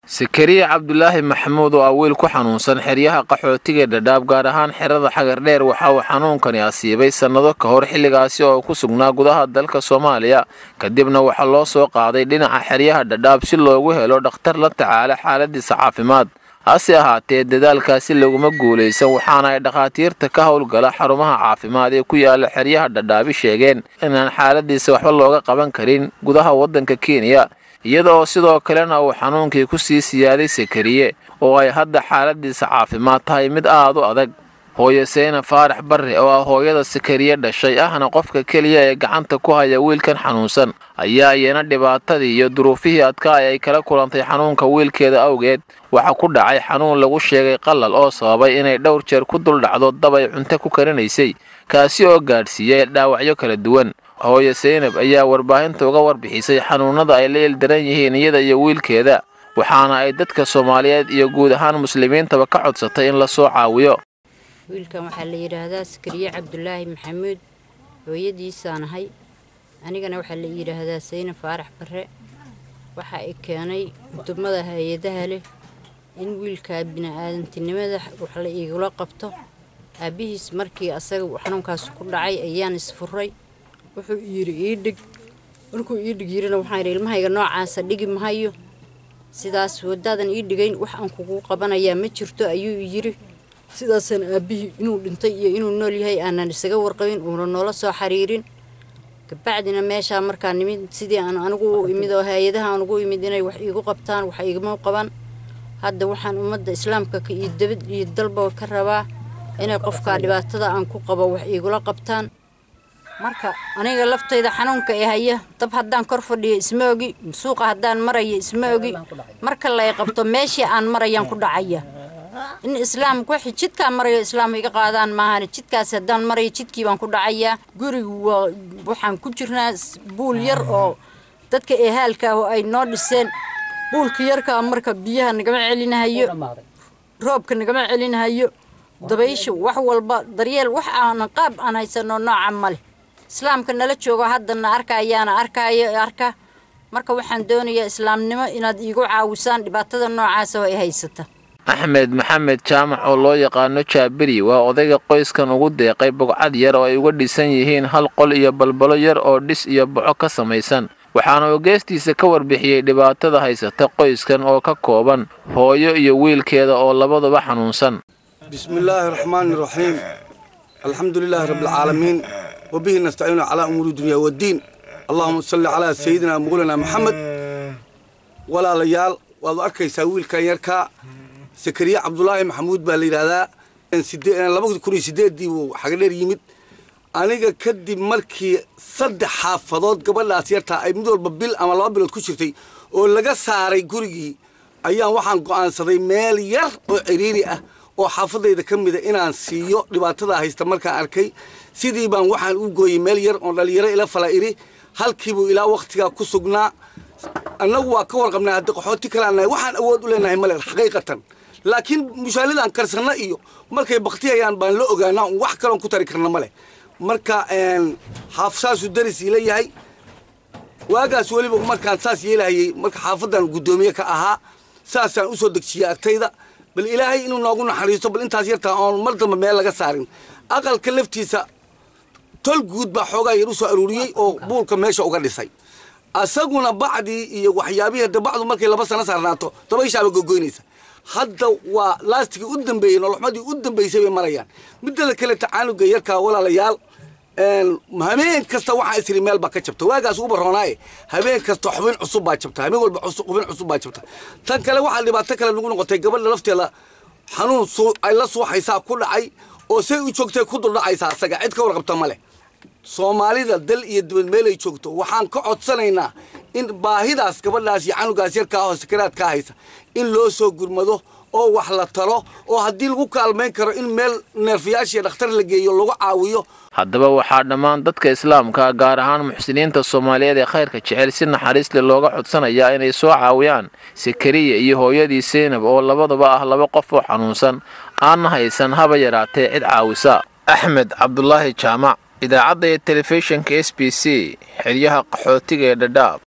sakariya cabdulaahi maxamuud oo ah wiil ku xanuunsan xeryaha qaxootiga dhadhaab gaar ahaan xerada xagardheer waxa uu xanuunkani asiibay sannado ka hor xilligaasi oo ku sugnaa gudaha dalka soomaaliya kadibna waxaa loo soo qaaday dhinaca xeryaha dhadhaab si loogu helo dhakhtar la tacaala xaaladiisa caafimaad hase ahaatee dadaalkaasi laguma guulaysan waxaana ay dhakhaatiirta ka howlgala xarumaha caafimaad ee ku yaala xeryaha dhadhaabi sheegeen inaan xaaladiisa waxba looga qaban karin gudaha waddanka kenya iyada oo sidoo kalena uu xanuunkii ku sii siyaaday sakariye oo ay hadda xaaladiisa caafimaad tahay mid aad u adag hooyo seyna faarax barre oo ah hooyada sakariye dhashay ahna qofka keliya ee gacanta ku haya wiilkan xanuunsan ayaa iyana dhibaatadii iyo duruufihii adkaay ay kala kulantay xanuunka wiilkeeda awgeed waxaa ku dhacay xanuun lagu sheegay qalal oo sababay inay dhowr jeer ku duldhacdo dab ay cunto ku karinaysay kaasi oo gaadhsiiyey dhaawacyo kala duwan hooyo seynab ayaa warbaahinta uga warbixisay xanuunada ay la ildaran yihiin iyada iyo wiilkeeda waxaana ay dadka soomaaliyeed iyo guud ahaan muslimiintaba ka codsatay in la soo caawiyo wiilkan waxaa la yidhaahdaa sakariye cabdulaahi maxamuud hooyadiisaan ahay anigana waxaa la yidhaahdaa sayne faarax barre waxa ay keenay udumada hay-adaha leh in wiilkaa bini-aadantinimada wax la iigula qabto aabbihiis markii asaga xanuunkaas ku dhacay ayaan isfuray wuxuu yidhi ii dhig markuu ii dhig yidhina waxaan yidhi ilmahayga noocaasa dhigi mahayo sidaas wadaadan ii dhigayn wax aan kugu qabanayaa ma jirto ayuu yidhi sidaasaan aabbihii inuu dhintay iyo inuu nool yahay aanan isaga warqabin uuna noola soo xiriirin kabacdina meeshaa markaa nimid sidii aan anigu u imid oo hay-adaha aan ugu imid inay wax iigu qabtaan wax igama qaban hadda waxaan ummadda islaamka iyo dabad iyo dalba ka rabaa inay qofkaa dhibaatada aan ku qabo wax iigula qabtaan marka aniga laftayda xanuunka ee haya dab haddaan kor fadhiyo isma ogi suuqa haddaan marayo isma ogi marka lay qabto meeshii aan marayaan ku dhacaya in islaamka wixii jidkaan marayo islaam iga qaadaan maahan jidkaas haddaan marayo jidkii baan ku dhacayaa gurigu waa waxaan ku jirnaa buul yar oo dadka eehaalka ah oo ay noo dhiseen buulka yarkaa marka biyaha nagama celinahayo roobka nagama celinahayo dabaysha wax walba daryeel wax aan qaab aan haysano nooca male islaamka nala joogo haddana arkayaana arkaayo arka marka waxaan doonayaa islaamnimo inaad iigu caawisaan dhibaatada noocaas oo ay haysata axmed maxamed jaamac oo loo yaqaano jaabiri waa odayga qoyskan ugu deeqay bogcad yar oo ay uga dhisan yihiin hal qol iyo balbalo yar oo dhis iyo boco ka samaysan waxaana uu geestiisa ka warbixiyey dhibaatada haysata qoyskan oo ka kooban hooyo iyo wiilkeeda oo labaduba xanuunsan bismillaahi raxmaani raxiim alxamdu lilaahi rabbialcaalamiin wabihi nastaciinu calaa umuuri dunya waddiin allahuma salli calaa sayidina muqulina maxamed walaalayaal waad arkaysaa wiilkan yarkaa sakariye cabdulaahi maxamuud baa la yidhaahdaa labada kun iyo sideeddii buu xagadheer yimid aniga kadib markii saddex xaafadood gabadhaas yartaa ay mid walba bil ama laba bilood ku jirtay oo laga saaray gurigii ayaan waxaan go'aansaday meel yar oo ciriiri ah oo xaafadayda ka mida inaan siiyo dhibaatada haysta markaan arkay sidii baan waxaan u gooyey meel yar oon dhallinyaro ila fala iri halkiibuu ilaa wakhtigaa ku sugnaa annagu waa ka warqabnaa haddi qaxooti kaleannahay waxaan awood u leenahay male xaqiiqatan laakiin mushaalidan karsanna iyo markay baktiyayaan baan la ogaanaa un wax kaloon ku tari karna male marka xaafsaasuu daris ila yahay waagaas weliba markaan saas yeelahayey marka xaafadan guddoomiye ka ahaa saasaan u soo degjiyey artayda bal ilaahay inuu noogu naxariisto bal intaas yartaa oon mar damba meel laga saarin aqalka laftiisa tol guud baa xoogaa yar u soo aruuriyey oo buulka meesha uga dhisay asaguna bacdii iyo waxyaabihii hadda bacdu markay laba sano saarnaato dabayshaaba gogoynaysa hadda waa laastigii u dambeeyey noloxmadii u dambaysay bay marayaan midada kale tacaanuga yarkaa walaalayaal habeen kasta waxaa isiri meel baa ka jabta waagaas ugu baroonaaye habeen kasta xubin cusub baa jabta habeen walba xubin cusub baa jabta tan kale waxaa dhibaato kale nagu noqotay gabadha lafteeda xanuun ay la suuxaysaa ku dhacay oo say u joogtay ku duldhacaysaa asaga cid ka warqabta ma leh soomaalida dal iyo dibad meelay joogto waxaan ka codsanaynaa in baahidaas gabadhaas iyo canugaas yarkaa oo sakaraadkaa haysa in loo soo gurmado oo wax la talo oo haddii lagu kaalmayn karo in meel neerfayaashiiyo dhakhtar la geeyo lagu caawiyo haddaba waxaa dhammaan dadka islaamka gaar ahaan muxsiniinta soomaaliyeed ee khayrka jecel si naxariisle looga codsanayaa inay soo caawiyaan sakariya iyo hooyadii seynab oo labaduba ah laba qof oo xanuunsan aanna haysan haba yaraatee cid caawisa axmed cabdulaahi jaamac idaacadda iyo telefishinka s b c xeryaha qaxootiga ee dhadhaab